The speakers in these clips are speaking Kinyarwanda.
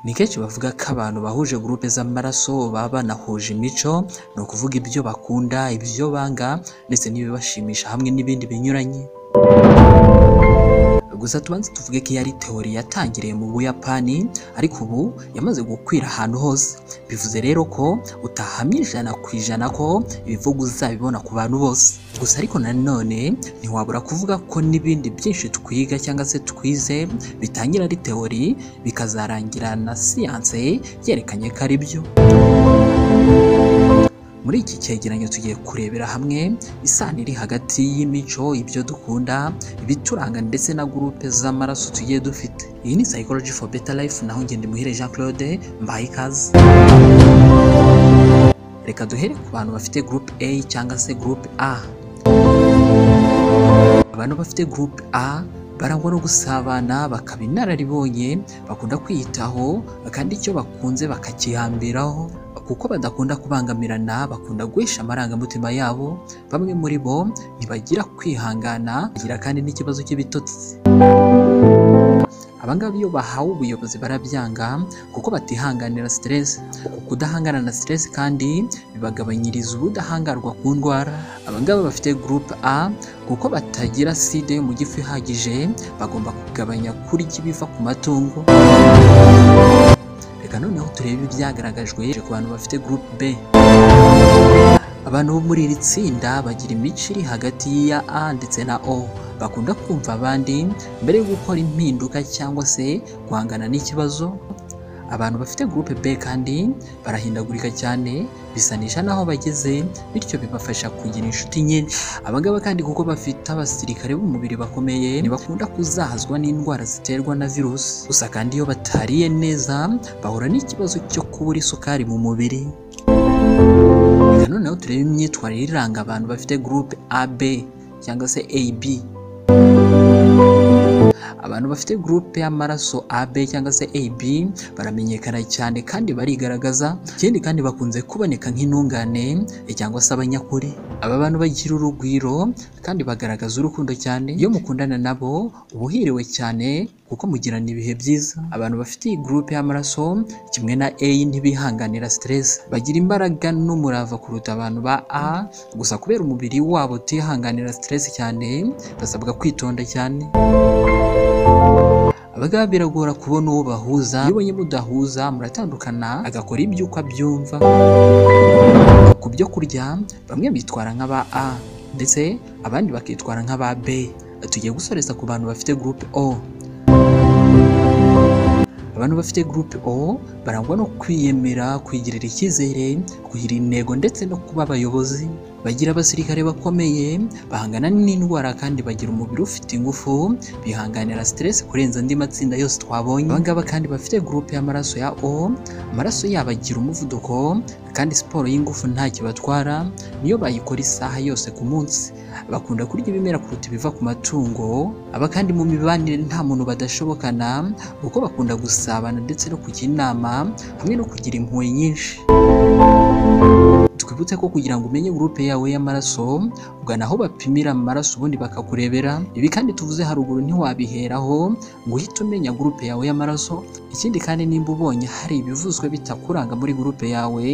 Ni kenshi bavuga ko abantu bahuje gurupe z'amaraso baba banahuje imico, ni ukuvuga ibyo bakunda, ibyo banga ndetse n'ibibashimisha hamwe n'ibindi binyuranye. Gusa tubanze tuvuge ko iyi ari teori yatangiriye mu Buyapani ariko ubu yamaze gukwira ahantu hose, bivuze rero ko utahamya ijana ku ijana ko ibivuga uzabibona ku bantu bose. Gusa ariko nanone ntiwabura kuvuga ko n'ibindi byinshi twiga cyangwa se twize bitangira ari teori bikazarangira na siyanse yerekanye ko ari byo. Muri iki cyegeranyo tugiye kurebera hamwe isano iri hagati y'imico, ibyo dukunda, ibituranga ndetse na gurupe z'amaraso tugiye dufite. Iyi ni Psychology for Better Life naho ngende Ngendemuhire Jean Claude mbaye ikaze. Reka duhere ku bantu bafite group A cyangwa se group A. Abantu bafite group A barangwa no gusabana, bakaba inararibonye, bakunda kwiyitaho kandi icyo bakunze bakakihambiraho kuko badakunda kubangamirana bakunda guhisha amarangamutima yabo bamwe muri bo ntibagira kwihangana bagira kandi n'ikibazo cy'ibitotsi abangaba iyo bahawe ubuyobozi barabyanga kuko batihanganira siteresi uku kudahangana na siteresi kandi bibagabanyiriza ubudahangarwa ku ndwara abangaba bafite gurupe a kuko batagira side yo mu gifu ihagije bagomba kugabanya kurya ibiva ku matungo reka noneho turebe ibyagaragajwe ku bantu bafite groupe B abantu bo muri iri tsinda bagira imico iri hagati ya A ndetse na O bakunda kumva abandi mbere yo gukora impinduka cyangwa se guhangana n'ikibazo abantu bafite groupe B kandi barahindagurika cyane bisanisha n'aho bageze bityo bibafasha kugira inshuti nyinshi abangaba kandi kuko bafite abasirikare b'umubiri bakomeye ntibakunda kuzahazwa n'indwara ziterwa na virusi gusa kandi iyo batariye neza bahura n'ikibazo cyo kubura isukari mu mubiri Reka noneho turebe imyitwarire iranga abantu bafite groupe AB cyangwa se AB abantu bafite gurupe y'amaraso AB cyangwa se AB baramenyekana cyane kandi barigaragaza ikindi kandi bakunze kuboneka nk'intungane cyangwa se abanyakuri aba bantu bagira urugwiro kandi bagaragaza urukundo cyane iyo mukundana nabo uba uhiriwe cyane kuko mugirana ibihe byiza abantu bafite iyi gurupe y'amaraso kimwe na A ntibihanganira stress bagira imbaraga n'umurava kuruta abantu ba A gusa kubera umubiri wabo utihanganira stress cyane basabwa kwitonda cyane abagabo biragora kubona uwo bahuza iyo ubonye mudahuza muratandukana agakora ibyo uko abyumva ku byo kurya bamwe bitwara nk'aba a ndetse abandi bakitwara nk'aba b tugiye gusoreza ku bantu bafite gurupe o abantu bafite gurupe o barangwa no kwiyemera kwigirira icyizere kugira intego ndetse no kuba abayobozi bagira abasirikare bakomeye bahangana n'indwara kandi bagira umubiri ufite ingufu bihanganira stress kurenza andi matsinda yose twabonye abangaba kandi bafite groupe y'amaraso ya O amaraso yabo agira umuvuduko kandi siporo y'ingufu ntacyo batwara niyo bayikora isaha yose ku munsi bakunda kurya ibimera kuruta ibiva ku matungo aba kandi mu mibanire nta muntu badashobokana kuko bakunda gusabana ndetse no kujya inama hamwe no kugira impuhwe nyinshi twibutse ko kugira ngo umenye gurupe yawe y'amaraso ugana aho bapimira amaraso ubundi bakakurebera ibi kandi tuvuze haruguru ntiwabiheraho ngo uhite umenya gurupe yawe y'amaraso ikindi kandi nimba ubonye hari ibivuzwe bitakuranga muri gurupe yawe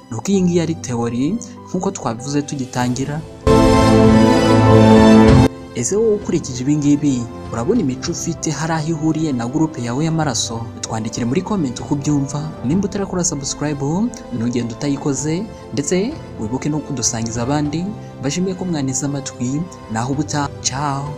ni uko iyi ngiyi ari teori nk'uko twabivuze tugitangira ese wowe ukurikije ibi ngibi urabona imico ufite hari aho ihuriye na gurupe yawe y'amaraso twandikire muri komenti uko ubyumva nimba utarakora sabusikarayibu ntugende utayikoze ndetse wibuke no kudusangiza abandi bashimiye ko mwaneze amatwi naho ubutaha caho